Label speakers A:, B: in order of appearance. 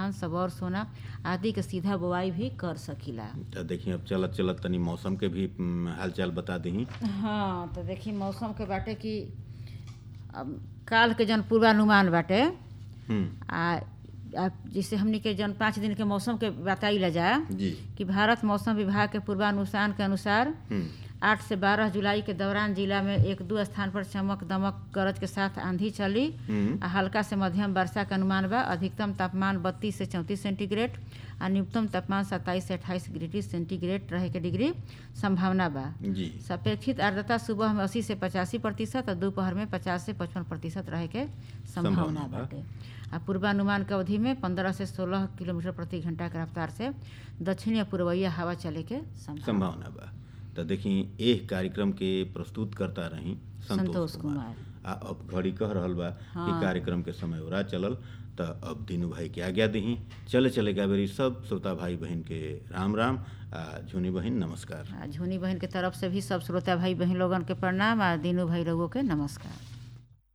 A: धान सबौर सोना आदि के सीधा बोआई भी कर सकीला
B: तो देखिए अब चलत चलत तनी मौसम के भी हम्म, हालचाल बता दही
A: हाँ तो देखी मौसम के बाटे कि अब काल के जन पूर्वानुमान बाटे
B: हम्म,
A: आ आ जैसे हमनी के जन पाँच दिन के मौसम के बताइला जाए
B: जी
A: कि भारत मौसम विभाग के पूर्वानुमान के अनुसार
B: हम्म,
A: आठ से बारह जुलाई के दौरान जिला में एक दो स्थान पर चमक दमक गरज के साथ आंधी चली
B: हम्म,
A: आ हल्का से मध्यम वर्षा के अनुमान बा अधिकतम तापमान बत्तीस से चौंतीस सेंटीग्रेड आ न्यूनतम तापमान सत्ताईस से अट्ठाईस डिग्री सेंटीग्रेड रहे के डिग्री संभावना बा
B: जी
A: सापेक्षित आर्द्रता सुबह में अस्सी से पचासी प्रतिशत और दोपहर में पचास से पचपन प्रतिशत रहे के संभावना
B: संभावना बा।
A: बाटे आ पूर्वानुमान के अवधि में पंद्रह से सोलह किलोमीटर प्रति घंटा के रफ्तार से दक्षिण या पूर्वइया हवा चले के संभावना
B: संभावना बा तो देखी एह कार्यक्रम के प्रस्तुत करता रही
A: संतोष
B: संतोष कुमार
A: कुमार
B: आ अब घड़ी कह रहल बा कि
A: हाँ।
B: कार्यक्रम के समय ओरा चलल तो अब दीनू भाई के आज्ञा दही चले चले गा बेरी सब श्रोता भाई बहन के राम राम आ झुनी बहन नमस्कार
A: आ झुनी बहन के तरफ से भी सब श्रोता भाई बहन लोगन के प्रणाम आ दीनू भाई रघुओं के नमस्कार